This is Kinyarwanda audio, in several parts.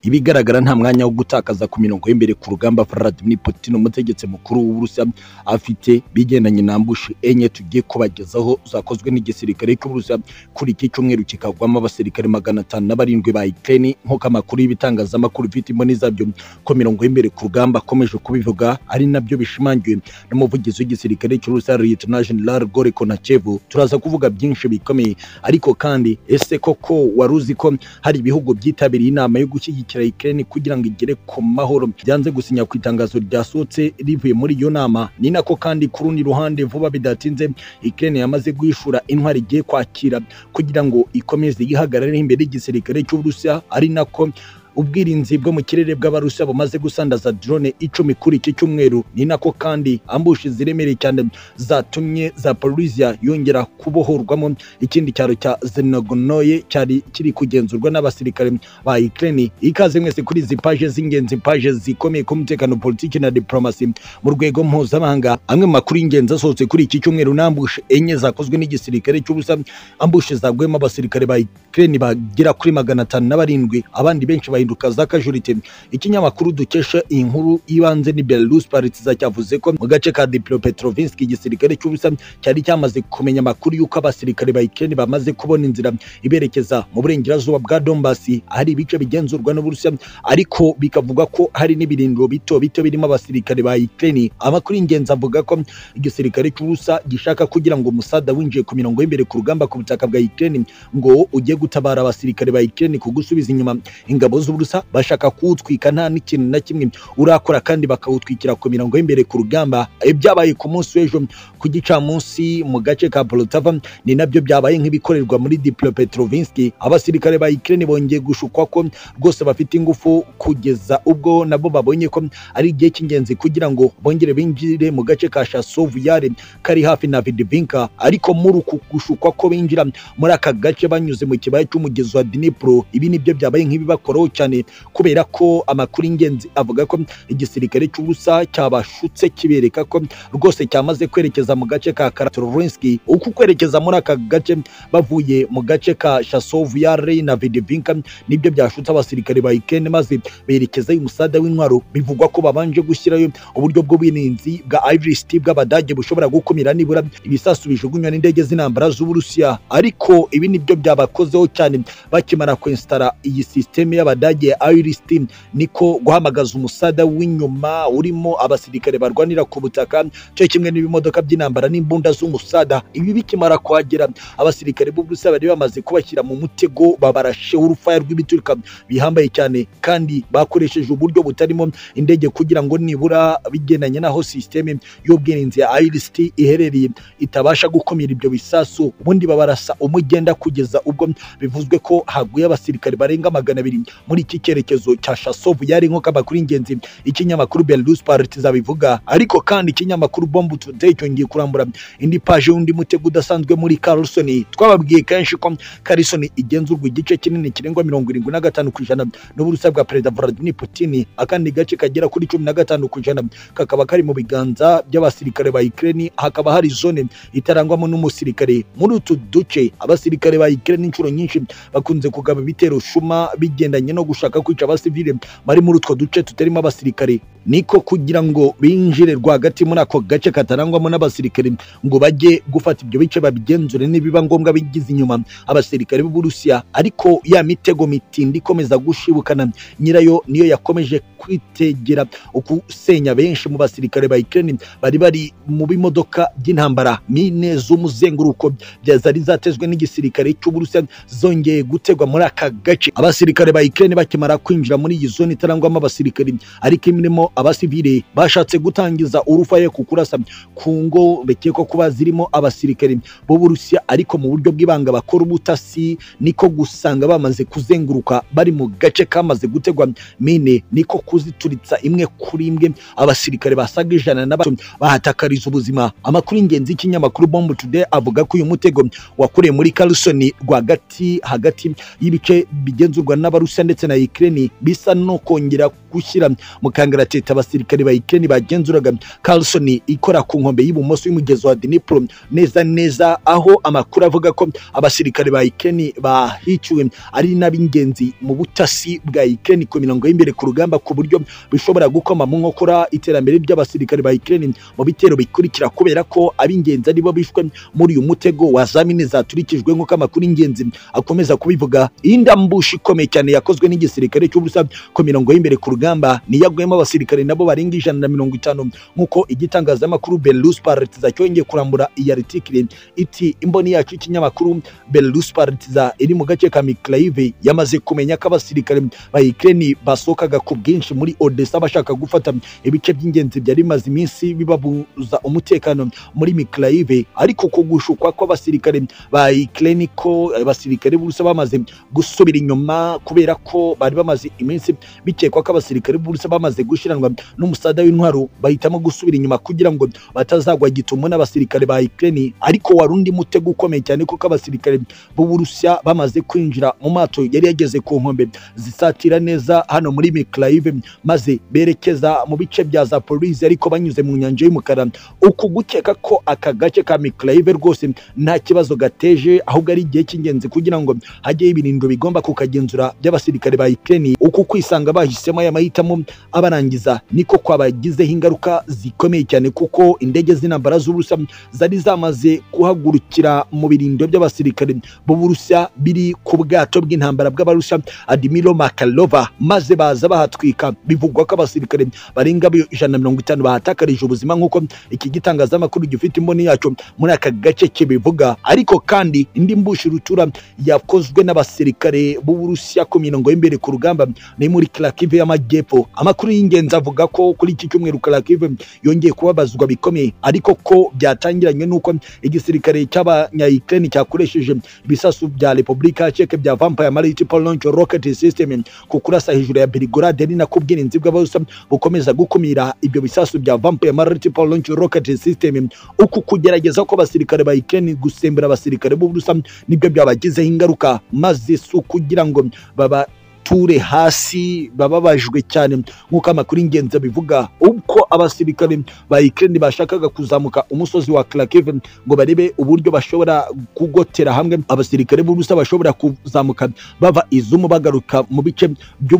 Ibigaragara nta mwanya wo gutakaza ku mirongo y'imbere ku rugamba Vladimir Putin umutegetsi mukuru w'Uburusiya afite bigendanye na ambush enye tugiye kubagezaho zakozwe n'igisirikare cy'Uburusiya kuri iki cyumweru kikagwamo abasirikare magana atanu na barindwi ba Ukraine nk'uko amakuru y'ibitangazamakuru bifite imboni zabyo ko mirongo y'imbere ku rugamba akomeje kubivuga ari nabyo bishimangiwe n'umuvugizi w'igisirikare cy'Uburusiya Lieutenant General Gore Konachev turaza kuvuga byinshi bikomeye ariko kandi ese koko wari uzi ko hari ibihugu byitabiriye inama yo gushyigikira Ukraine kugira ngo igere ku mahoro byanze gusinya ku itangazo ryasohotse rivuye muri iyo nama ni nako kandi ku rundi ruhande vuba bidatinze Ukraine yamaze guhishura intwari igiye kwakira kugira ngo ikomeze yihagarare imbere y'igisirikare cy'Uburusiya ari nako ubwirinzi bwo mu kirere bw'abarusiya bumaze gusandaza drone icumi kuri iki cyumweru ni nako kandi ambushi ziremereye cyane zatumye za Zaporizhia yongera kubohorwamo ikindi cyaro cya Zhevnoye cyari kiri kugenzurwa n'abasirikare ba Ukraine ikaze mwese kuri izi paje z'ingenzi paje zikomeye ku mutekano politiki na diplomasi mu rwego mpuzamahanga amwe mu makuru y'ingenzi asohotse kuri iki cyumweru n'ambushi enye zakozwe n'igisirikare cy'ubusa ambushi zagwemo abasirikare ba Ukraine bagera kuri magana atanu na barindwi abandi benshi ba guhinduka z'akajurite ikinyamakuru dukesha iyi nkuru y'ibanze ni Belarus Partizan cyavuze ko mu gace ka Dnipropetrovsk igisirikare cy'Uburusiya cyari cyamaze kumenya amakuru y'uko abasirikare ba Ukraine bamaze kubona inzira iberekeza mu burengerazuba bwa Donbass hari ibice bigenzurwa n'Uburusiya ariko bikavuga ko hari n'ibirindiro bito bito birimo abasirikare ba Ukraine amakuru y'ingenzi avuga ko igisirikare cy'Uburusiya gishaka kugira ngo umusada winjiye ku mirongo y'imbere ku rugamba ku butaka bwa Ukraine ngo ujye gutabara abasirikare ba Ukraine ku gusubiza inyuma ingabo z'uburusa bashaka kuwutwika nta n'ikintu na kimwe urakora kandi bakawutwikira ku mirongo y'imbere ku rugamba ibyabaye ku munsi w'ejo ku gicamunsi mu gace ka polotava ni nabyo byabaye nk'ibikorerwa muri diplopetrovinsk abasirikare ba ukraine bongeye gushukwa ko rwose bafite ingufu kugeza ubwo nabo babonye ko ari igihe cy'ingenzi kugira ngo bongere binjire mu gace ka shasovuyare kari hafi na vidivinka ariko muri uku gushukwa ko binjira muri aka gace banyuze mu kibaya cy'umugezi wa dnipro ibi nibyo byabaye nk'ibibakoraho cyane kubera ko amakuru y'ingenzi avuga ko igisirikare cy'ubusa cyabashutse kibereka ko rwose cyamaze kwerekeza mu gace ka Karatorovski uku kwerekeza muri aka gace bavuye mu gace ka Shasovuyare na Vidivinka nibyo byashutse abasirikare ba Ukraine maze berekeza umusada w'intwaro bivugwa ko babanje gushyirayo uburyo bw'uburinzi bwa IRST bw'abadage bushobora gukumira nibura ibisasu bijugunywa n'indege z'intambara z'Uburusiya ariko ibi nibyo byabakozeho cyane bakimara kwinstara iyi systeme y'abadage Abadage Iris Team niko guhamagaza umusada w'inyuma urimo abasirikare barwanira ku butaka cyo kimwe n'ibimodoka by'intambara n'imbunda z'umusada ibi bikimara kwagera abasirikare b'Uburusiya bari bamaze kubashyira mu mutego babarasheho urufaya rw'ibituruka bihambaye cyane kandi bakoresheje uburyo butarimo indege kugira ngo nibura bigendanye n'aho systeme y'ubwirinzi ya IRST iherereye itabasha gukumira ibyo bisasu ubundi babarasa umugenda kugeza ubwo bivuzwe ko haguye abasirikare barenga magana abiri muri iki cyerekezo cya Shasovu yari nko kamakuru ingenzi ikinyamakuru Belarus Partizan bivuga ariko kandi ikinyamakuru Bomb Today cyongeye kurambura indi page y'undi mutego udasanzwe muri Carlson twababwiye kenshi ko Carlson igenzurwa igice kinini kirengwa mirongo irindwi na gatanu ku ijana n'uburusa bwa Perezida Vladimir Putin akandi gace kagera kuri cumi na gatanu ku ijana kakaba kari mu biganza by'abasirikare ba Ukraine hakaba hari zone itarangwamo n'umusirikare muri utu duce abasirikare ba Ukraine inshuro nyinshi bakunze kugaba ibitero shuma bigendanye no no gushaka kwica abasivile bari muri utwo duce tutarimo abasirikare niko kugira ngo binjire rwagati muri ako gace katarangwamo n'abasirikare ngo bajye gufata ibyo bice babigenzure nibiba ngombwa bigize inyuma abasirikare b'Uburusiya ariko ya mitego mitindi ikomeza gushibukana nyirayo niyo yakomeje kwitegera ukusenya benshi mu basirikare ba Ukraine bari bari mu bimodoka by'intambara mine z'umuzenguruko zari zatezwe n'igisirikare cy'Uburusiya zongeye gutegwa muri aka gace abasirikare ba Ukraine Ukraine bakimara kwinjira muri iyi zone itarangwamo abasirikari ariko imirimo abasivile bashatse gutangiza urufaye ku kurasa ku ngo bekekwa kuba zirimo abasirikari b'Uburusiya ariko mu buryo bw'ibanga bakora ubutasi niko gusanga bamaze kuzenguruka bari mu gace kamaze gutegwa mine niko kuzituritsa imwe kuri imwe abasirikare basaga ijana na bato bahatakariza ubuzima amakuru y'ingenzi y'ikinyamakuru Bomb Today avuga ko uyu mutego wakoreye muri Carlson rwagati hagati y'ibice bigenzurwa n'abarusiya ndetse na Ukraine bisa no kongera gushyira mu kangaratete abasirikare ba Ukraine bagenzuraga Carlson ikora ku nkombe y'ibumoso y'umugezi wa Dnipro neza neza aho amakuru avuga ko abasirikare ba Ukraine bahiciwe ari n'ab'ingenzi mu butasi bwa Ukraine ku mirongo y'imbere ku rugamba ku buryo bishobora gukoma mu nkokora iterambere ry'abasirikare ba Ukraine mu bitero bikurikira kubera ko ab'ingenzi aribo bishwe muri uyu mutego wa zamini zaturikijwe nk'uko amakuru y'ingenzi akomeza kubivuga iyi ndambushi ikomeye cyane yakozwe n'igisirikare cy'uburusa ku mirongo y'imbere ku rugamba niyagwemo abasirikare nabo barenga ijana na mirongo itanu nk'uko igitangazamakuru Belarus Partiza cyongeye kurambura iyi article iti imboni yacu y'ikinyamakuru Belarus Partiza iri mu gace ka Mykolaiv yamaze kumenya ko abasirikare ba Ukraine basokaga ku bwinshi muri Odessa bashaka gufata ibice by'ingenzi byari bimaze iminsi bibabuza umutekano muri Mykolaiv ariko kugushukwa kw'abasirikare ba Ukraine ko abasirikare b'Uburusiya bamaze gusubira inyuma kubera ko bari bamaze iminsi bikekwa ko abasirikare b'Uburusiya bamaze gushiranwa n'umusada w'intwaro bahitamo gusubira inyuma kugira ngo batazagwa gitumo n'abasirikare ba Ukraine ariko wari undi mutego ukomeye cyane kuko abasirikare b'Uburusiya bamaze kwinjira mu mato yari yageze ku nkombe zisatira neza hano muri Mykolaiv maze berekeza mu bice bya Zaporizhia ariko banyuze mu nyanja y'umukara uku gukeka ko aka gace ka Mykolaiv rwose nta kibazo gateje ahubwo ari igihe cy'ingenzi kugira ngo hajyeho ibirindiro bigomba kukagenzura by'abasirikare ba Ukraine uku kwisanga bahisemo aya mahitamo abarangiza niko kwabagizeho ingaruka zikomeye cyane kuko indege z'intambara z'Uburusiya zari zamaze guhagurukira mu birindiro by'abasirikare b'Uburusiya biri ku bwato bw'intambara bw'Abarusiya Admiral Makarova maze baza bahatwika bivugwa ko abasirikare barenga ijana na mirongo itanu bahatakarije ubuzima nk'uko iki gitangazamakuru gifite imboni yacyo muri aka gace kibivuga ariko kandi indi mbushi rutura yakozwe n'abasirikare b'Uburusiya ku mirongo y'imbere ku rugamba ni muri Kharkiv y'amajyepfo amakuru y'ingenzi avuga ko kuri iki cyumweru Kharkiv yongeye kubabazwa bikomeye ariko ko byatangiranye n'uko igisirikare cy'abanya Ukraine cyakoresheje ibisasu bya Republika ya Czech bya Vampire Multiple Launch Rocket System ku kurasa hejuru ya Belgorod ari nako ubwirinzi bw'Abarusiya bukomeza gukumira ibyo bisasu bya Vampire Multiple Launch Rocket System uku kugerageza ko abasirikare ba Ukraine gusembera abasirikare b'Uburusiya nibyo byabagizeho ingaruka maze si ukugira ngo baba ture hasi bababajwe cyane nk'uko amakuru y'ingenzi abivuga ubwo abasirikare ba Ukraine bashakaga kuzamuka umusozi wa Kharkiv ngo barebe uburyo bashobora kugotera hamwe abasirikare b'Uburusiya bashobora kuzamuka bava izumu bagaruka mu bice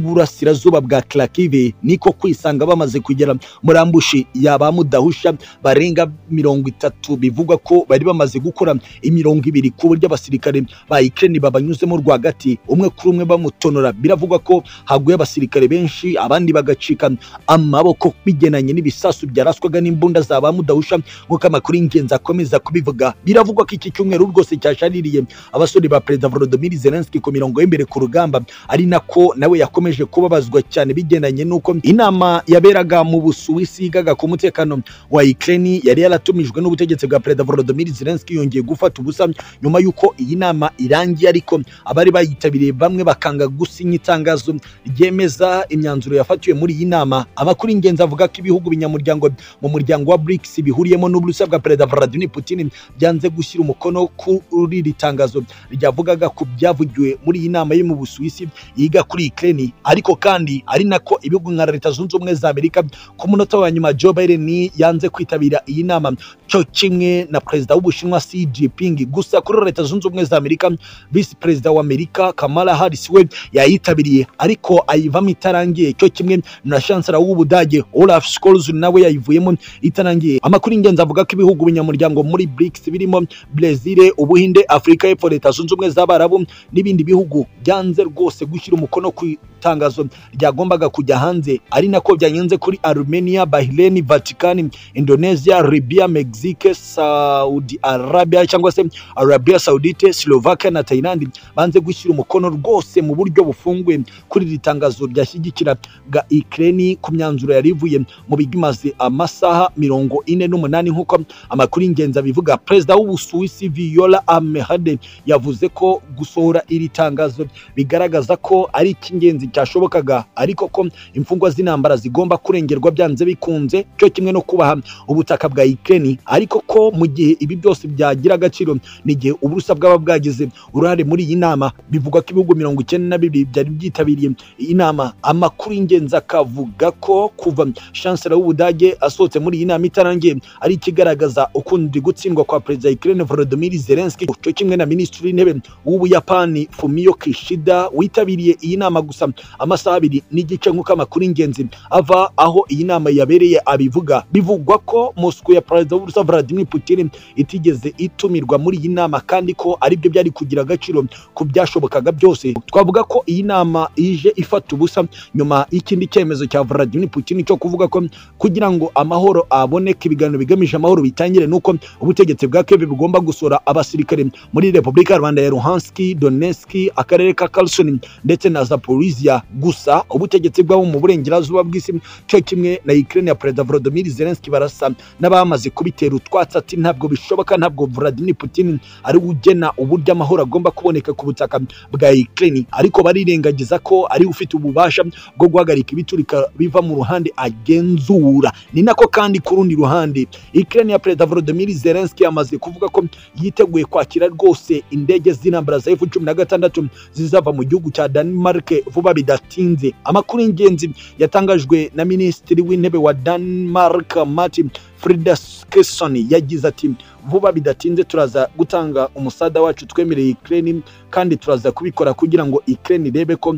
by'uburasirazuba bwa Kharkiv niko kwisanga bamaze kugera muri ambushi yaba mudahusha barenga mirongo itatu bivugwa ko bari bamaze gukora imirongo ibiri ku buryo abasirikare ba Ukraine babanyuzemo rwagati umwe kuri umwe bamutonora biravugwa ko haguye abasirikare benshi abandi bagacika amaboko bigenanye n'ibisasu byaraswaga n'imbunda za ba mudahusha nk'uko amakuru y'ingenzi akomeza kubivuga biravugwa ko iki cyumweru rwose cyashaririye abasore ba perezida Volodymyr Zelensky ku mirongo y'imbere ku rugamba ari nako nawe yakomeje kubabazwa cyane bigenanye n'uko inama yaberaga mu Busuwisi yigaga ku mutekano wa Ukraine yari yaratumijwe n'ubutegetsi bwa perezida Volodymyr Zelensky yongeye gufata ubusa nyuma y'uko iyi nama irangiye ariko abari bayitabiriye bamwe bakanga gusinya itangazo ryemeza imyanzuro yafatiwe muri iyi nama amakuru y'ingenzi avuga ko ibihugu binyamuryango mu muryango wa BRICS bihuriyemo n'uburusiya bwa perezida Vladimir Putin byanze gushyira umukono kuri iri tangazo ryavugaga ku byavugiwe muri iyi nama yo mu Busuwisi yiga kuri Ukraine ariko kandi ari nako ibihugu nka Leta Zunze Ubumwe za Amerika ku munota wa nyuma Joe Biden yanze kwitabira iyi nama cyo kimwe na perezida w'Ubushinwa Xi Jinping gusa kuri Leta Zunze Ubumwe za Amerika Vice Perezida wa Amerika Kamala Harris we yayi yitabiriye ariko ayivamo itarangiye cyo kimwe na chancellor w'ubudage Olaf Scholz nawe yayivuyemo itarangiye amakuru ingenzi avuga ko ibihugu binyamuryango muri BRICS birimo Brazil Ubuhinde Afurika y'Epfo Leta Zunze Ubumwe z'Abarabu n'ibindi bihugu byanze rwose gushyira umukono ku itangazo ryagombaga kujya hanze ari nako byanyenze kuri Armenia Bahrain Vatican Indonesia Libya Mexique Saudi Arabia cyangwa se Arabia Saudite Slovakia na Thailand banze gushyira umukono rwose mu buryo bufunguye bifunguye kuri iri tangazo ryashyigikiraga Ukraine ku myanzuro yari ivuye mu bimaze amasaha mirongo ine n'umunani nk'uko amakuru y'ingenzi abivuga perezida w'ubusuwisi Viola Amehade yavuze ko gusohora iri tangazo bigaragaza ko ari icy'ingenzi cyashobokaga ariko ko imfungwa z'intambara zigomba kurengerwa byanze bikunze cyo kimwe no kubaha ubutaka bwa Ukraine ariko ko mu gihe ibi byose byagira agaciro n'igihe uburusa bwaba bwagize uruhare muri iyi nama bivugwa ko ibihugu mirongo icyenda na bibiri byari byitabiriye iyi nama amakuru y'ingenzi akavuga ko kuva chancellor w'ubudage asohotse muri iyi nama itarangiye ari ikigaragaza ukundi gutsindwa kwa perezida Ukraine Volodymyr Zelensky cyo kimwe na minisitiri w'intebe w'ubuyapani Fumio Kishida witabiriye iyi nama gusa amasaha abiri n'igice nk'uko amakuru y'ingenzi ava aho iyi nama yabereye abivuga bivugwa ko Moscow ya perezida w'uburusiya Vladimir Putin itigeze itumirwa muri iyi nama kandi ko aribyo byari kugira agaciro ku byashobokaga byose twavuga ko iyi nama ije ifata ubusa nyuma y'ikindi cyemezo cya Vladimir Putin cyo kuvuga ko kugira ngo amahoro aboneke ibiganiro bigamije amahoro bitangire nuko ubutegetsi bwa Kiev bugomba gusora abasirikare muri Repubulika ya Rwanda ya Luhansk, Donetsk, akarere ka Kherson ndetse na Zaporizhia gusa ubutegetsi bwabo mu burengerazuba bw'isi cyo kimwe na Ukraine ya Perezida Volodymyr Zelensky barasa n'abamaze kubitera utwatsi ati ntabwo bishoboka ntabwo Vladimir Putin ari ugena uburyo amahoro agomba kuboneka ku butaka bwa Ukraine ariko barirengagiza ko ari ufite ububasha bwo guhagarika ibiturika biva mu ruhande agenzura ni nako kandi ku rundi ruhande Ukraine ya Perezida Volodymyr Zelensky yamaze kuvuga ko yiteguye kwakira rwose indege z'intambara za F16 zizava mu gihugu cya Denmark vuba bidatinze amakuru y'ingenzi yatangajwe na minisitiri w'intebe wa Denmark Martin Frida Kesson yagize ati vuba bidatinze turaza gutanga umusada wacu twemereye Ukraine kandi turaza kubikora kugira ngo Ukraine irebe ko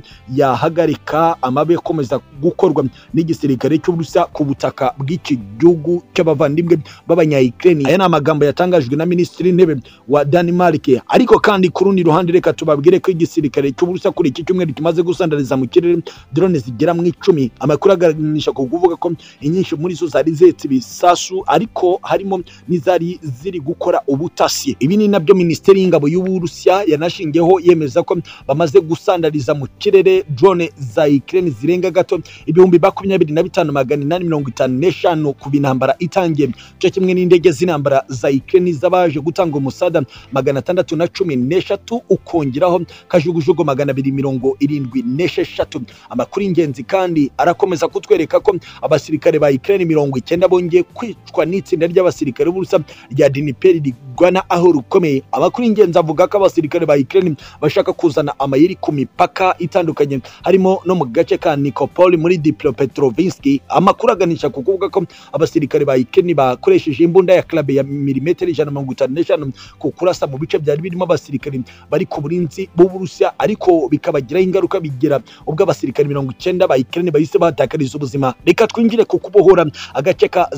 yahagarika amabi akomeza gukorwa n'igisirikare cy'Uburusiya ku butaka bw'iki gihugu cy'abavandimwe b'abanya Ukraine aya ni amagambo yatangajwe na minisitiri w'intebe wa Denmark ariko kandi ku rundi ruhande reka tubabwire ko igisirikare cy'Uburusiya kuri iki cyumweru kimaze gusandariza mu kirere drone zigera mu icumi amakuru aganisha ku kuvuga ko inyinshi muri zo zari zetse ibisasu ariko harimo n'izari ziri ziri gukora ubutasi ibi ni nabyo minisiteri y'ingabo y'uburusiya yanashingiyeho yemeza ko bamaze gusandariza mu kirere drone za Ukraine zirenga gato ibihumbi makumyabiri na bitanu magana inani mirongo itanu n'eshanu ku b'intambara itangiye cyo kimwe n'indege z'intambara za Ukraine z'abaje gutanga umusada magana atandatu na cumi n'eshatu ukongeraho kajugujugu magana abiri mirongo irindwi n'esheshatu amakuru y'ingenzi kandi arakomeza kutwereka ko abasirikare ba Ukraine mirongo icyenda bongeye kwicwa n'itsinda ry'abasirikare b'uburusiya rya diniperi rigwana aho rukomeye amakuru y'ingenzi avuga ko abasirikare ba Ukraine bashaka kuzana amayeri ku mipaka itandukanye harimo no mu gace ka Nikopol muri Dnipropetrovsk amakuru aganisha ku kuvuga ko abasirikare ba Ukraine bakoresheje imbunda ya club ya milimetero ijana mirongo itanu n'eshanu ku kurasa mu bice byari birimo abasirikare bari ku burinzi b'Uburusiya ariko bikabagiraho ingaruka bigira ubwo abasirikare mirongo icyenda ba Ukraine bahise bahatakariza ubuzima reka twinjire ku kubohora agace ka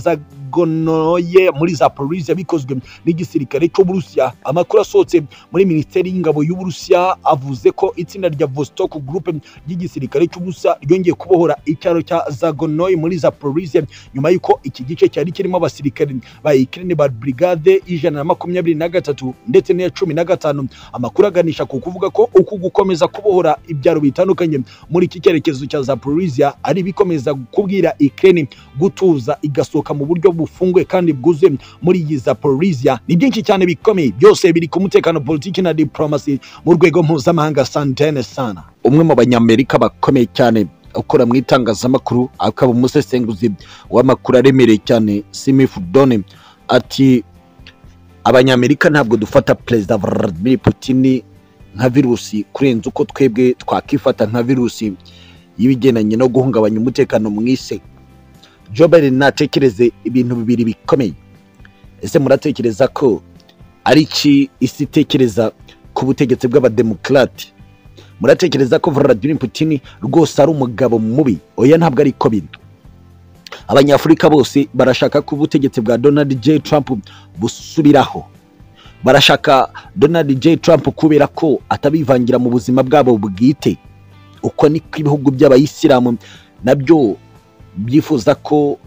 Zagonoye muri Zaporizhia bikozwe n'igisirikare cy'Uburusiya amakuru asohotse muri minisiteri y'ingabo y'Uburusiya avuze ko itsinda rya Vostok Group ry'igisirikare cy'Uburusiya ryongeye kubohora icyaro cya Zagonoy muri Zaporizhia nyuma y'uko iki gice cyari kirimo abasirikare ba Ukraine ba brigade ijana na makumyabiri na gatatu ndetse n'iya cumi na gatanu amakuru aganisha ku kuvuga ko uku gukomeza kubohora ibyaro bitandukanye muri iki cyerekezo cya Zaporizhia ari bikomeza kubwira Ukraine gutuza igasohoka mu buryo bufunguye kandi bwuzuye muri iyi Zaporizhia Zaporizhia ni byinshi cyane bikomeye byose biri ku mutekano politiki na diplomasi mu rwego mpuzamahanga santene sana umwe mu banyamerika bakomeye cyane ukora mu itangazamakuru akaba umusesenguzi w'amakuru aremereye cyane Smith Done ati abanyamerika ntabwo dufata perezida Vladimir Putin nka virusi kurenza uko twebwe twakifata nka virusi y'ibigendanye no guhungabanya umutekano mu isi Joe Biden natekereze ibintu bibiri bikomeye ese muratekereza ko ari iki isi itekereza ku butegetsi bw'abademokarate muratekereza ko Vladimir Putin rwose ari umugabo mubi oya ntabwo ari ko biri abanyafurika bose barashaka ko ubutegetsi bwa Donald J Trump busubiraho barashaka Donald J Trump kubera ko atabivangira mu buzima bwabo bwite uko niko ibihugu by'abayisilamu nabyo byifuza ko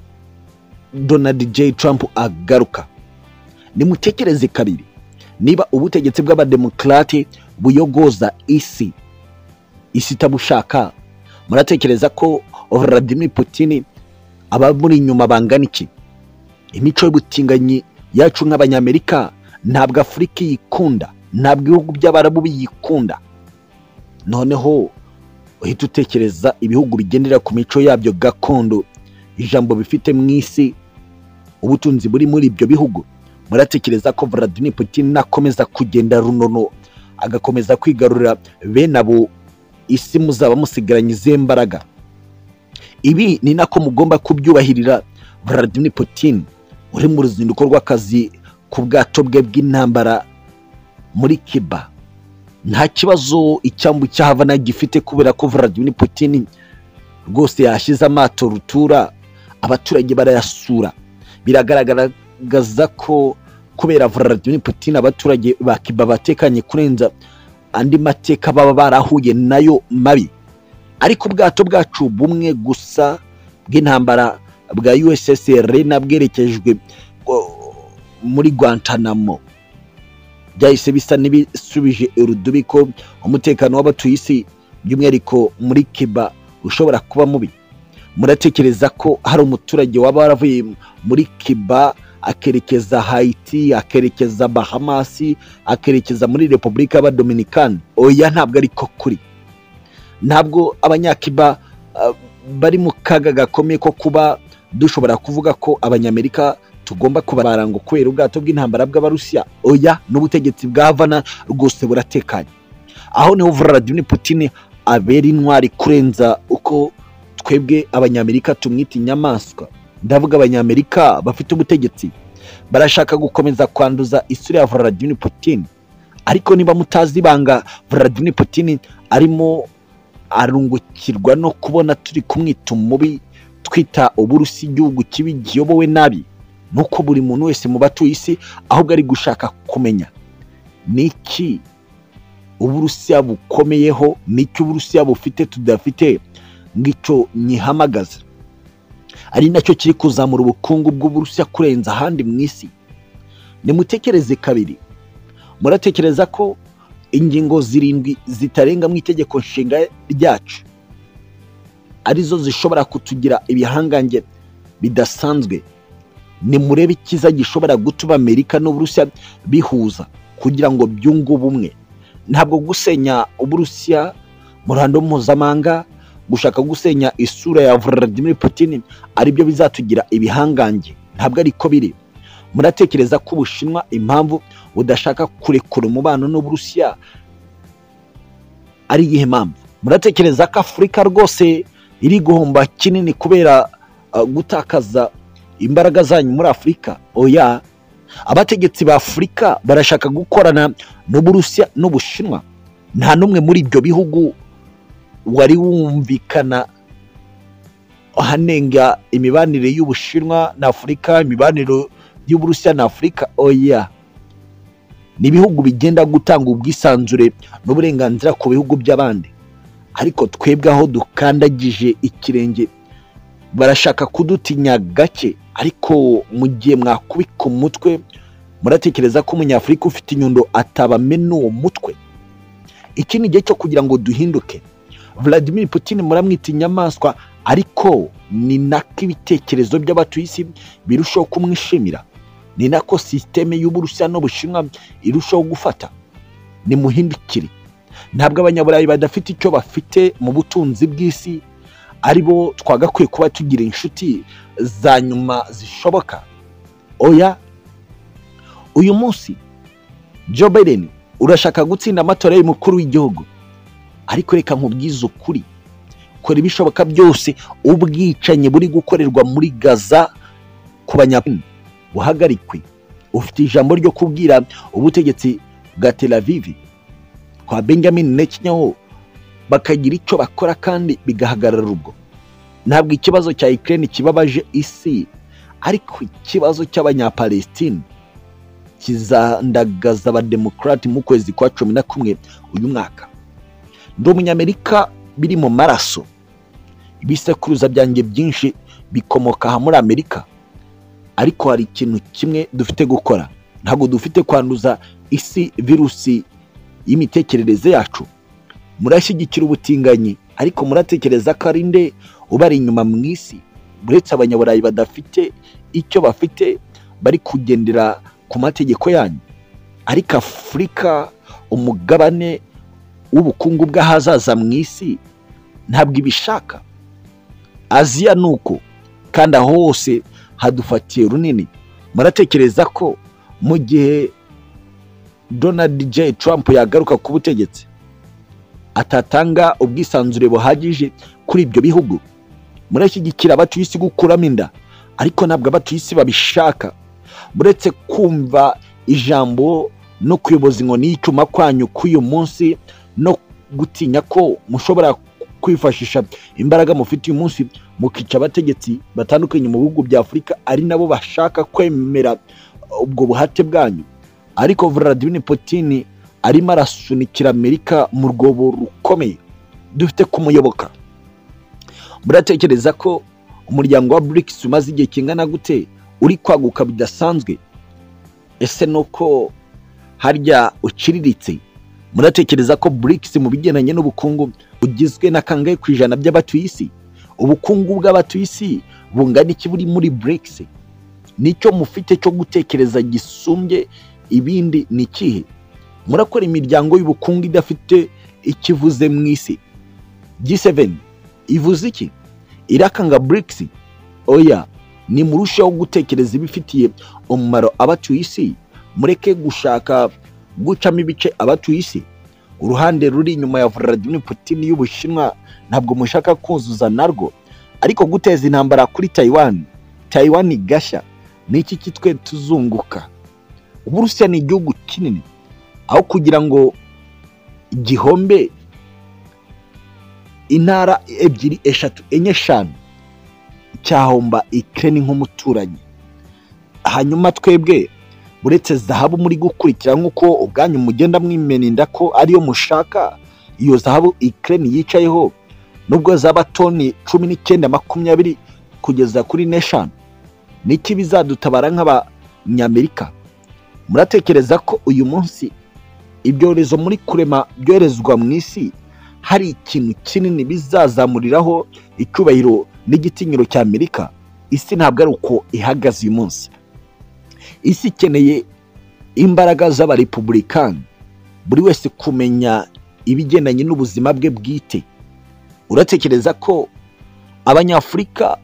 Donald J Trump agaruka nimutekereze kabiri niba ubutegetsi bw'abademokarate buyogoza isi isi itabushaka muratekereza ko Vladimir Putin aba muri inyuma bangana iki imico y'ubutinganyi yacu nk'abanyamerika ntabwo afurika iyikunda ntabwo ibihugu by'abarabu biyikunda noneho uhita utekereza ibihugu bigendera ku mico yabyo gakondo ijambo bifite mu isi ubutunzi buri muri ibyo bihugu muratekereza ko Vladimir Putin akomeza kugenda runono agakomeza kwigarurira bene abo isi muzaba musigaranye izihe mbaraga ibi ni nako mugomba kubyubahirira Vladimir Putin uri mu ruzinduko rw'akazi ku bwato bwe bw'intambara muri Cuba nta kibazo icyambu cya Havana gifite kubera ko Vladimir Putin rwose yashyize amato rutura abaturage barayasura biragaragaza ko kubera Vladimir Putin abaturage ba Cuba batekanye kurenza andi mateka baba barahuye nayo mabi ariko ubwato bwacu bumwe gusa bw'intambara bwa USSR nabwerekejwe muri Guantanamo byahise bisa n'ibisubije urudubi ko umutekano w'abatuye isi by'umwihariko muri Cuba ushobora kuba mubi muratekereza ko hari umuturage waba waravuye muri Cuba akerekeza Haiti akerekeza Bahamas akerekeza muri Repubulika y'Abadominikani oya ntabwo ariko kuri ntabwo abanyakiba uh, bari mu kaga gakomeye ko kuba dushobora kuvuga ko abanyamerika tugomba kubaranga kubera ubwato bw'intambara bw'abarusiya oya n'ubutegetsi bwa Havana rwose buratekanye aho niho Vladimir Putin abera intwari kurenza uko twebwe abanyamerika tumwita inyamaswa ndavuga abanyamerika bafite ubutegetsi barashaka gukomeza kwanduza isura ya Vladimir Putin ariko niba mutazi ibanga Vladimir Putin arimo arungukirwa no kubona turi kumwita umubi twita uburusi igihugu kibi giyobowe nabi nuko buri muntu wese mu batuye isi ahubwo ari gushaka kumenya ni iki uburusiya bukomeyeho ni iki uburusiya bufite tudafite ngicyo nyihamagaza ari nacyo kiri kuzamura ubukungu bw'uburusiya kurenza ahandi mu isi nimutekereze kabiri muratekereza ko ingingo zirindwi zitarenga mu itegeko nshinga ryacu arizo zishobora kutugira ibihangange bidasanzwe nimurebe icyiza gishobora gutuma amerika n'uburusiya bihuza kugira ngo byunge ubumwe ntabwo gusenya uburusiya mu ruhando mpuzamahanga gushaka gusenya isura ya Vladimir Putin aribyo bizatugira ibihangange ntabwo ariko biri muratekereza ko ubushinwa impamvu budashaka kurekura umubano n'uburusiya ari iyihe mpamvu muratekereza ko afurika rwose iri guhomba kinini kubera uh, gutakaza imbaraga zanyu muri afurika oya abategetsi ba afurika barashaka gukorana n'uburusiya n'ubushinwa nta n'umwe muri ibyo bihugu wari wumvikana hanenga imibanire y'ubushinwa na afurika imibanire y'uburusiya na afurika oya ni ibihugu bigenda gutanga ubwisanzure n'uburenganzira ku bihugu by'abandi ariko twebwe aho dukandagije ikirenge barashaka kudutinya gake ariko mu gihe mwakubika umutwe muratekereza ko umunyafurika ufite inyundo atabamena uwo mutwe iki ni igihe cyo kugira ngo duhinduke Vladimir Putin muramwita inyamaswa ariko ni nako ibitekerezo by'abatuye isi birushaho kumwishimira ni nako sisiteme y'uburusiya n'ubushinwa irushaho gufata ni muhindukire ntabwo abanyaburayi badafite icyo bafite mu butunzi bw'isi aribo twagakwiye kuba tugira inshuti za nyuma zishoboka oya uyu munsi Joe Biden urashaka gutsinda amatora y'umukuru w'igihugu ariko reka nkubwize ukuri kora ibishoboka byose ubwicanyi buri gukorerwa muri gaza ku banyapani buhagarikwe ufite ijambo ryo kubwira ubutegetsi bwa Tel Aviv kwa benjamin netanyahu bakagira icyo bakora kandi bigahagarara ubwo ntabwo ikibazo cya Ukraine kibabaje isi ariko ikibazo cy'abanyapalestine kizandagaza abademokarate mu kwezi kwa cumi na kumwe uyu mwaka ndi umunyamerika biri mu maraso ibisekuruza byanjye byinshi bikomoka aha muri amerika ariko hari ikintu kimwe dufite gukora ntabwo dufite kwanduza isi virusi y'imitekerereze yacu murashyigikira ubutinganyi ariko muratekereza ko ari nde ubari inyuma mu isi uretse abanyaburayi badafite icyo bafite bari kugendera ku mategeko yanyu ariko afurika umugabane w'ubukungu bw'ahazaza mu isi ntabwo ibishaka aziya ni uko kandi aho hose hadufatiye runini muratekereza ko mu gihe donald j trump yagaruka ku butegetsi atatanga ubwisanzure buhagije kuri ibyo bihugu murashyigikira abatuye isi gukuramo inda ariko ntabwo abatuye isi babishaka muretse kumva ijambo no kuyoboza inkoni y'icyuma kwanyu k'uyu munsi no gutinya ko mushobora kwifashisha imbaraga mufite uyu munsi mukica abategetsi batandukanye mu bihugu bya afurika ari nabo bashaka kwemera ubwo buhate bwanyu ariko Vladimir Putin arimo arasunikira amerika mu rwobo rukomeye dufite kumuyoboka muratekereza ko umuryango wa BRICS umaze igihe kingana gute uri kwaguka bidasanzwe ese nuko harya uciriritse muratekereza ko BRICS mu bigendanye n'ubukungu bugizwe na kangahe ku ijana by'abatuye isi ubukungu bw'abatuye isi bungana iki buri muri BRICS nicyo mufite cyo gutekereza gisumbye ibindi ni ikihe murakora imiryango y'ubukungu idafite ikivuze mu isi G7 ivuze iki irakanga BRICS oya nimurusheho gutekereza ibifitiye umumaro abatuye isi mureke gushaka gucamo ibice abatuye isi uruhande ruri inyuma ya Vladimir Putin y'Ubushinwa ntabwo mushaka kuzuza narwo ariko guteza intambara kuri Taiwan Taiwan igashya ni iki kitwe tuzunguka Uburusiya ni igihugu kinini aho kugira ngo igihombe intara ebyiri eshatu enye eshanu cyahomba ikirere nk'umuturanyi hanyuma twebwe uretse zahabu muri gukurikira nk'uko ubwanyu mugenda mwimeninda ko ariyo mushaka iyo zahabu ikirere yicayeho nubwo zaba toni cumi n'icyenda makumyabiri kugeza kuri n'eshanu niki bizadutabara nk'abanyamerika muratekereza ko uyu munsi ibyorezo muri kurema byoherezwa mu isi hari ikintu kinini bizazamuriraho icyubahiro n'igitinyiro cya amerika isi ntabwo ari uko ihagaze uyu munsi isi ikeneye imbaraga z'abarepubulikani buri wese kumenya ibigendanye n'ubuzima bwe bwite uratekereza ko abanyafurika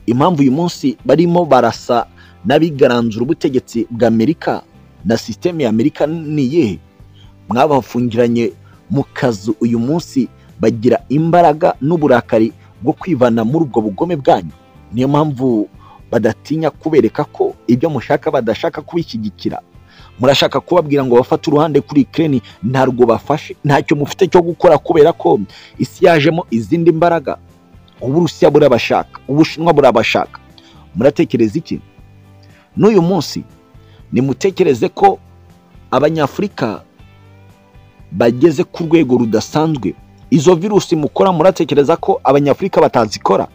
impamvu uyu munsi barimo barasa n'abigaranzura ubutegetsi bwa amerika na sisiteme ya amerika ni iyihe mwabafungiranye mu kazu uyu munsi bagira imbaraga n'uburakari bwo kwivana muri ubwo bugome bwanyu niyo mpamvu badatinya kubereka ko ibyo mushaka badashaka kubishyigikira murashaka kubabwira ngo bafate uruhande kuri ikirere ntarwo bafashe ntacyo mufite cyo gukora kubera ko isi yajemo izindi mbaraga uburusiya burabashaka ubushinwa burabashaka muratekereza iki n'uyu munsi nimutekereze ko abanyafurika bageze ku rwego rudasanzwe izo virusi mukora muratekereza ko abanyafurika batazikora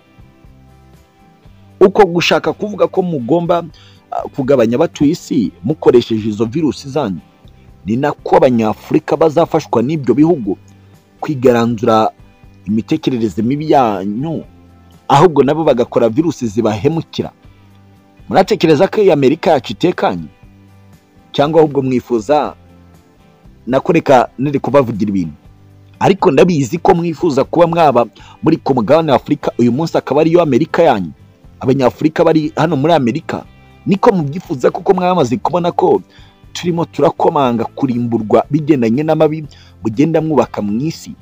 uko gushaka kuvuga ko mugomba kugabanya abatuye isi mukoresheje izo virusi zanyu ni nako abanyafurika bazafashwa n'ibyo bihugu kwigaranzura imitekerereze mibi yanyu ahubwo nabo bagakora virusi zibahemukira muratekereza ko iyi amerika yacu itekanye cyangwa ahubwo mwifuza nako reka nere kubavugira ibintu ariko ndabizi ko mwifuza kuba mwaba muri ku mugabane wa afurika uyu munsi akaba ariyo amerika yanyu abanyafurika bari hano muri amerika niko mubyifuza kuko mwamaze kubona ko turimo turakomanga kurimburwa bigendanye n'amabi mugenda mwubaka mu isi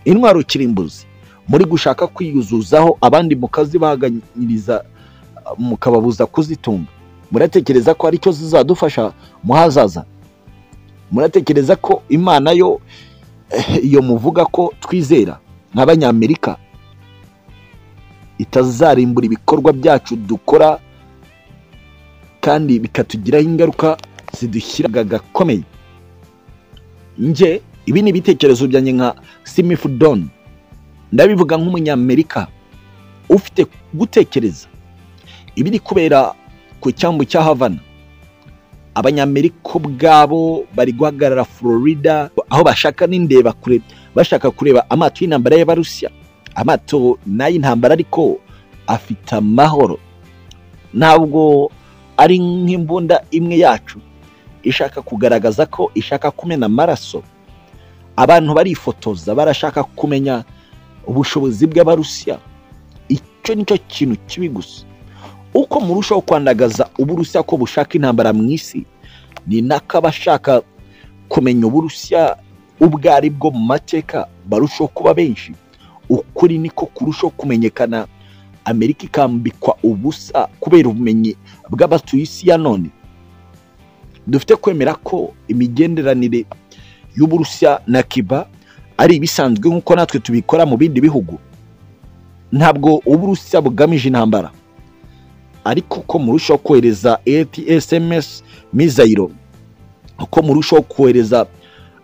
intwaro kirimbuzi muri gushaka kwiyuzuzaho abandi mukazibaganyiriza mukababuza kuzitunga muratekereza ko aricyo zizadufasha muhazaza muratekereza ko imana yo iyo muvuga ko twizera nk'abanyamerika itazarimbura ibikorwa byacu dukora kandi bikatugiraho ingaruka zidushyira gakomeye nge ibi ni ibitekerezo byanjye nka simifudoni ndabivuga nk'umunyamerika ufite gutekereza ibiri kubera ku cyambu cya havana abanyamerika ubwabo bari guhagarara florida aho bashaka n'indeba kure bashaka kureba amato y'intambara y'abarusiya amato n'ay'intambara ariko afite amahoro ntabwo ari nk'imbunda imwe yacu ishaka kugaragaza ko ishaka kumena amaraso abantu barifotoza barashaka kumenya ubushobozi bw'abarusiya icyo nicyo kintu kibi gusa uko murushaho kwandagaza uburusiya ko bushaka intambara mu isi ni nako abashaka kumenya uburusiya ubwo ari bwo mu mateka barushaho kuba benshi ukuri niko kurushaho kumenyekana amerika ikambikwa ubusa kubera ubumenyi bw'abatuye isi ya none dufite kwemera ko imigenderanire y'uburusiya na kiba ari ibisanzwe nk'uko natwe tubikora mu bindi bihugu ntabwo uburusiya bugamije intambara ariko ko murushaho kohereza ATSMS mizayiro uko murushaho kohereza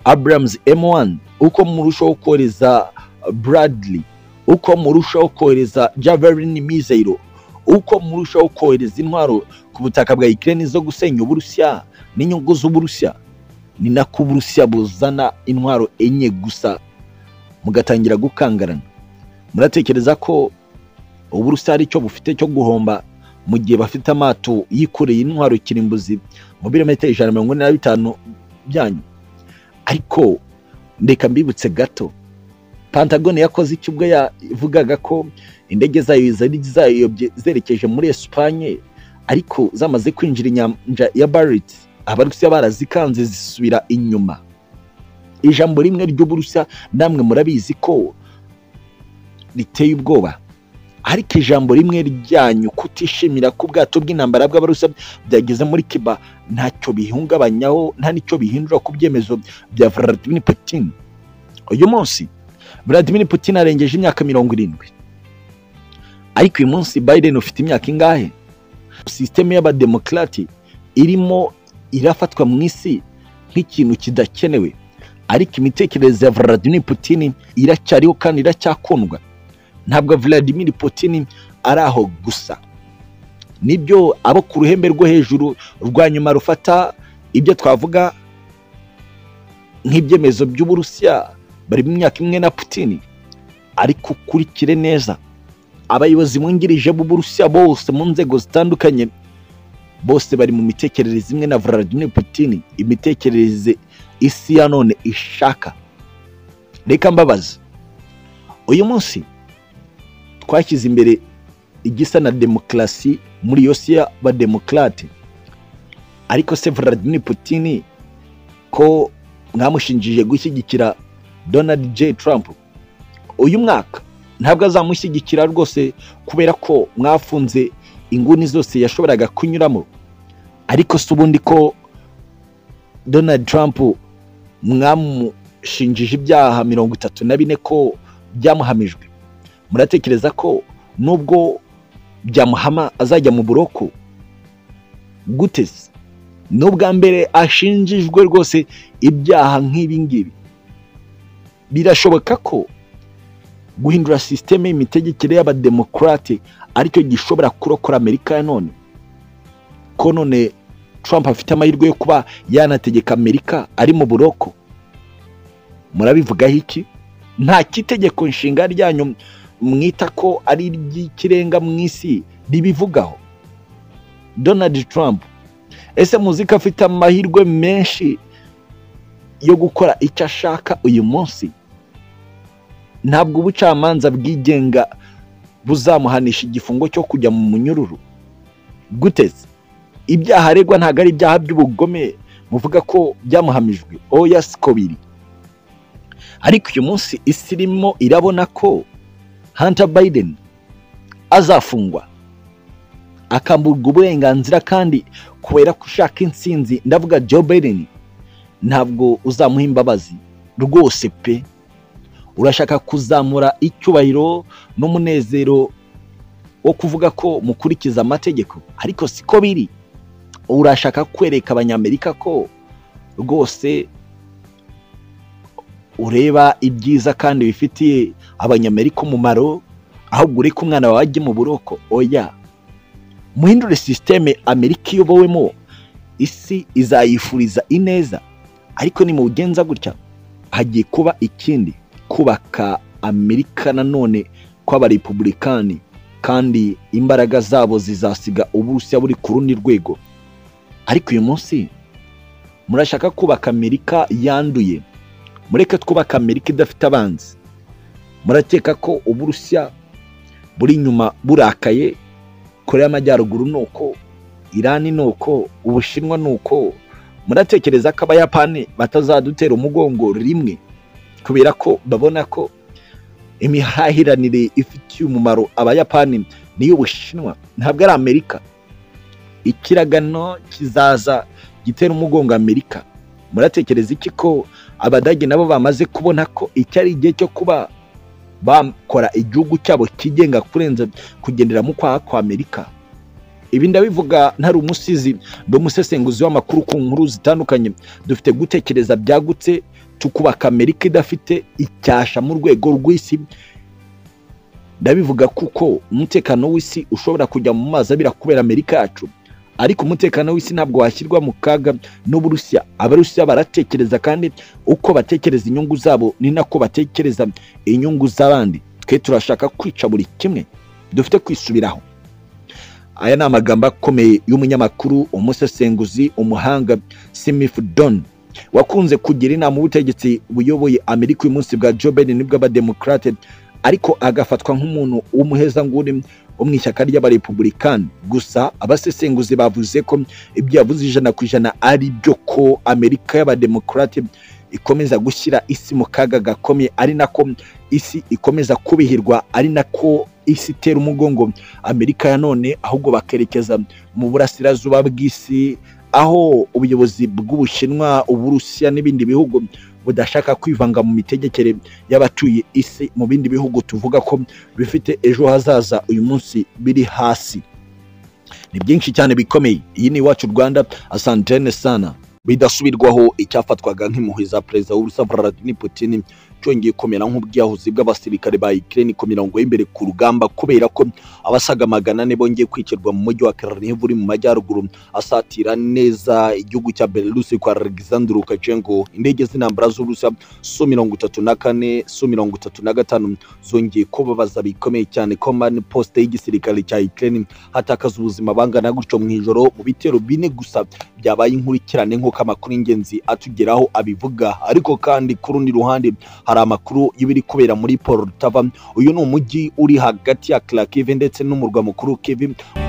Abrams M1 uko murushaho kohereza Bradley uko murushaho kohereza Javelin mizayiro uko murushaho kohereza intwaro ku butaka bwa Ukraine zo gusenya uburusiya n'inyungu z'uburusiya ni nako uburusiya buzana intwaro enye gusa mugatangira gukangarana muratekereza ko uburusiya hari icyo bufite cyo guhomba mu gihe bafite amato yikoreye intwaro kirimbuzi mu birometero ijana na mirongo ine na bitanu byanyu ariko reka mbibutse gato pantagone yakoze iki ubwo yavugaga ko indege zayo zari zayobye zerekeje muri esipanye ariko zamaze kwinjira inyanja ya bariti abarusiya barazikanze zisubira inyuma ijambo rimwe ry'uburusiya namwe murabizi ko riteye ubwoba ariko ijambo rimwe ryanyu kutishimira ko ubwato bw'intambara bw'abarusiya byageze muri kiba ntacyo bihungabanyaho nta n'icyo bihindura ku byemezo bya Vladimir Putin uyu munsi Vladimir Putin arengeje imyaka mirongo irindwi ariko uyu munsi Biden ufite imyaka ingahe sisiteme y'abademokarati irimo irafatwa mu isi nk'ikintu kidakenewe ariko imitekerereze ya Vladimir Putin iracyariho kandi iracyakundwa ntabwo Vladimir Putin ari aho gusa nibyo abo ku ruhembe rwo hejuru rwa nyuma rufata ibyo twavuga nk'ibyemezo by'uburusiya bari mu myaka imwe na Putin ariko ukurikire neza abayobozi mwungirije b'uburusiya bose mu nzego zitandukanye bose bari mu mitekerereze imwe na Vladimir Putin imitekerereze isi ya none ishaka reka mbabaza uyu munsi twashyize imbere igisa na demokarasi muri iyo si y'abademokarate ariko se Vladimir Putin ko mwamushinjije gushyigikira Donald J Trump uyu mwaka ntabwo azamushyigikira rwose kubera ko mwafunze inguni zose yashoboraga kunyuramo ariko si ubundi ko Donald Trump mwamushinjije ibyaha mirongo itatu na bine ko byamuhamijwe muratekereza ko nubwo byamuhama azajya mu buroko guteze n'ubwa mbere ashinjijwe rwose ibyaha nk'ibi ngibi birashoboka ko guhindura sisiteme y'imitegekere y'abademokarate aricyo gishobora kurokora amerika ya none ko none Trump afite amahirwe yo kuba yanategeka amerika ari mu buroko murabivugaho iki nta kitegeko nshinga ryanyu mwita ko ari iry'ikirenga mu isi ribivugaho donald trump ese muzi ko afite amahirwe menshi yo gukora icyo ashaka uyu munsi ntabwo ubucamanza bwigenga buzamuhanisha igifungo cyo kujya mu munyururu guteze ibyaha aregwa ntabwo ari ibyaha by'ubugome buvuga ko byamuhamijwe oya siko biri ariko uyu munsi isi irimo irabona ko Hunter Biden azafungwa akamburwa uburenganzira kandi kubera ko ushaka insinzi ndavuga Joe Biden ntabwo uzamuha imbabazi rwose pe urashaka kuzamura icyubahiro n'umunezero wo kuvuga ko mukurikiza amategeko ariko siko biri urashaka kwereka abanyamerika ko rwose ureba ibyiza kandi bifitiye abanyamerika umumaro ahubwo ureke umwana wawe ajye mu buroko oya muhindure sisiteme amerika iyobowemo isi izayifuriza ineza ariko nimugenza gutya hagiye kuba ikindi kubaka amerika nanone kw'abarepubulikani kandi imbaraga zabo zizasiga uburusiya buri ku rundi rwego ariko uyu munsi murashaka kubaka amerika yanduye mureke twubake amerika idafite abanzi murakeka ko uburusiya buri inyuma burakaye korea y'amajyaruguru ni uko irani ni uko ubushinwa ni uko muratekereza ko abayapani batazadutera umugongo rimwe kubera ko babona ko imihahiranire ifitiye umumaro abayapani n'iy'ubushinwa ntabwo ari amerika ikiragano kizaza gitera umugongo amerika muratekereza iki ko abadage nabo bamaze kubona ko iki ari igihe cyo kuba bakora igihugu cyabo kigenga kurenza kugendera mu kwaha kwa amerika ibi ndabivuga ntari umusizi ndi umusesenguzi w'amakuru ku nkuru zitandukanye dufite gutekereza byagutse tukubaka amerika idafite icyasha mu rwego rw'isi ndabivuga kuko umutekano w'isi ushobora kujya mu mazi abira kubera amerika yacu ariko umutekano w'isi ntabwo washyirwa mu kaga n'uburusiya abarusiya baratekereza kandi uko batekereza inyungu zabo ni nako batekereza inyungu z'abandi twe turashaka kwica buri kimwe dufite kwisubiraho aya ni amagambo akomeye y'umunyamakuru umusesenguzi umuhanga simifu doni wakunze kugira inama ubutegetsi buyoboye amerika uyu munsi bwa joe biden bw'abademokarate ariko agafatwa nk'umuntu w'umuhezanguni wo mu ishyaka ry'abarepubulikani gusa abasesenguzi bavuze ko ibyo yavuze ijana ku ijana ari byo ko amerika y'abademokarate ikomeza gushyira isi mu kaga gakomeye ari nako isi ikomeza kubihirwa ari nako isi itera umugongo amerika ya none ahubwo bakerekeza mu burasirazuba bw'isi aho ubuyobozi bw'ubushinwa uburusiya n'ibindi bihugu budashaka kwivanga mu mitegekere y'abatuye isi mu bindi bihugu tuvuga ko bifite ejo hazaza uyu munsi biri hasi ni byinshi cyane bikomeye iyi ni iwacu rwanda asantene sana bidasubirwaho icyafatwaga nk'impuhwe za perezida w'uburusiya vladimir putin cyongeye komera nk'ubwiyahuzi bw'abasirikare ba Ukraine ku mirongo y'imbere ku rugamba kubera ko abasaga magana ane bongeye kwicirwa mu mujyi wa Kryvyi uri mu majyaruguru asatira neza igihugu cya Belarus kwa Alexander Lukashenko indege z'intambara z'Uburusiya Su mirongo itatu na kane Su mirongo itatu na gatanu zongeye kubabaza bikomeye cyane command poste y'igisirikare cya Ukraine hatakaza ubuzima bangana gutyo mu ijoro mu bitero bine gusa byabaye inkurikirane nk'uko amakuru y'ingenzi atugeraho abivuga ariko kandi ku rundi ruhande hari amakuru y'ibiri kubera muri Poltava uyu ni umujyi uri hagati ya Kharkiv ndetse n'umurwa mukuru Kyiv